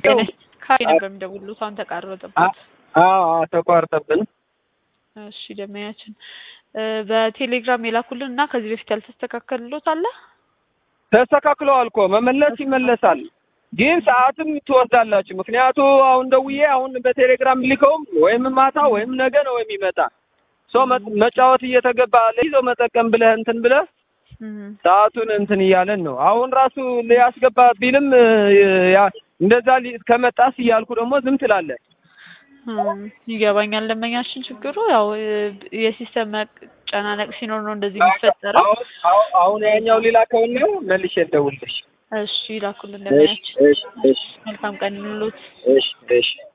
ሄሎ ካፌ ነበር የሚደውሉት አሁን ተቋረጠበት። አዎ አዎ ተቋርጠብን። እሺ ደመያችን በቴሌግራም የላኩልን እና ከዚህ በፊት ያልተስተካከልሎት አለ ተስተካክለዋል እኮ መመለስ ይመለሳል፣ ግን ሰዓትም ትወስዳላችሁ። ምክንያቱ አሁን ደውዬ አሁን በቴሌግራም ልከውም ወይም ማታ ወይም ነገ ነው የሚመጣ ሰው መጫወት እየተገባ ለይዘው መጠቀም ብለህ እንትን ብለህ ሰዓቱን እንትን እያለን ነው። አሁን ራሱ ሊያስገባ ቢልም ያ እንደዛ ከመጣስ እያልኩ ደግሞ ዝም ትላለህ። ይገባኛል። ደንበኛችን ችግሩ ያው የሲስተም መጨናነቅ ሲኖር ነው እንደዚህ የሚፈጠረው። አሁን ያኛው ሌላ ከሆነ መልሼ ልደውልልሽ። እሺ ላኩልን ደንበኛችን። እሺ እሺ መልካም ቀን ይሁንልዎት። እሺ እሺ